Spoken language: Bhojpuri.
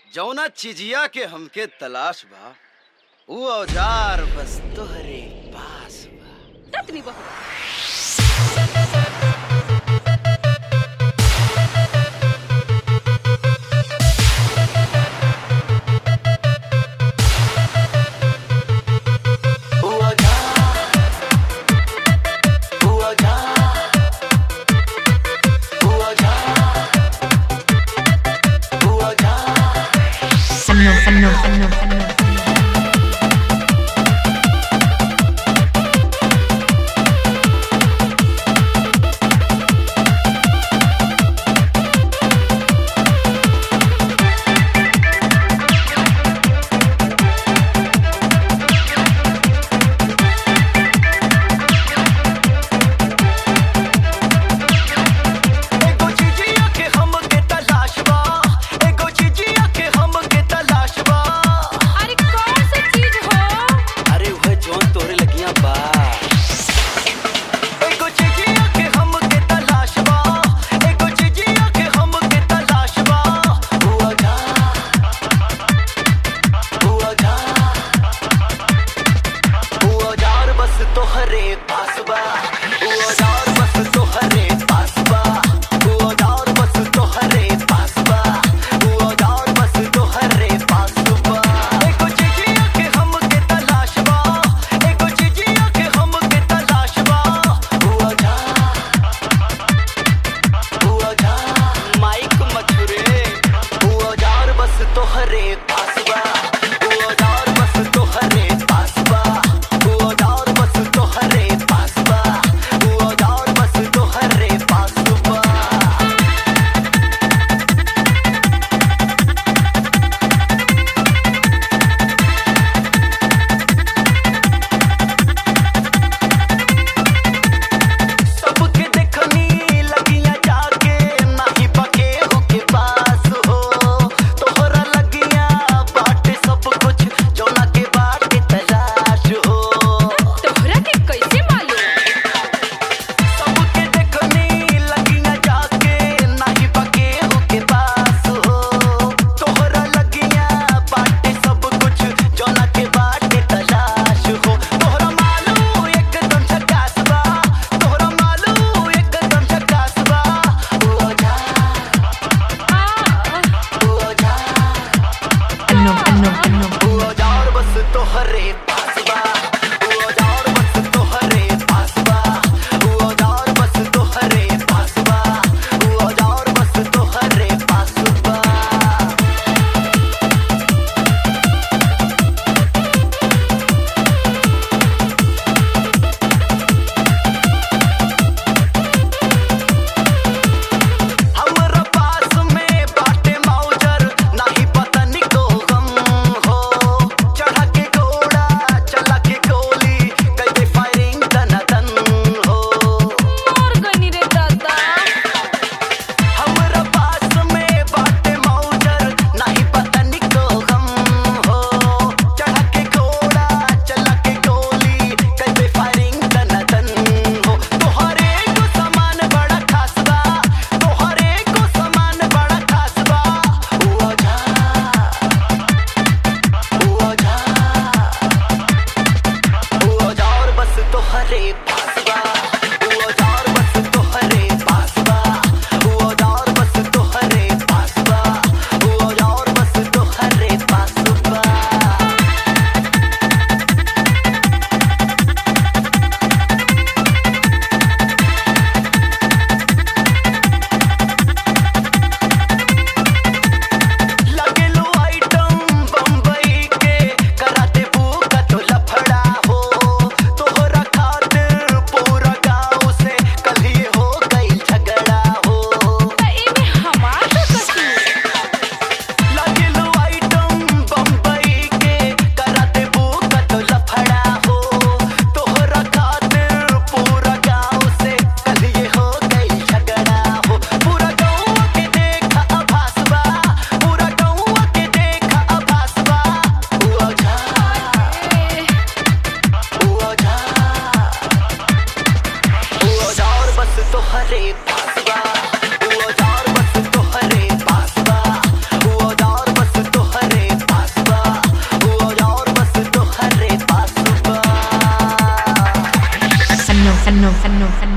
जौना चिजिया के हमके तलाश बा ऊ औजार बस तोहरे पास बा ततनी बहु Semno, semno, semno, semno. एगो चिजिया के हमके तलाश बा एगो चिजिया के हमके तलाश बा अरे कौन सी चीज हो अरे वह जौन तोहरे लगिया बा एगो चिजिया के हमके तलाश बा एगो चिजिया के हमके तलाश बा हुआ जा हुआ जा हुआ जार बस तोहरे पास बा हुआ जार बस तोहरे पास बा हुआ जार बस तोहरे पास बा हुआ जार बस तोहरे पास बा एगो चिजिया के हमके तलाश बा एगो चिजिया के हमके तलाश बा हुआ जा हुआ जा माइक मछुरे हुआ जार बस तोहरे पास बा हुआ जार बस तोहरे पास बा हुआ जार बस तोहरे पास बा हुआ जार बस तोहरे पास बा सबके देखनी लगिया जाके नाही बके हो के पास हो तोहरा लगिया बाटे सब فنون فنون فنون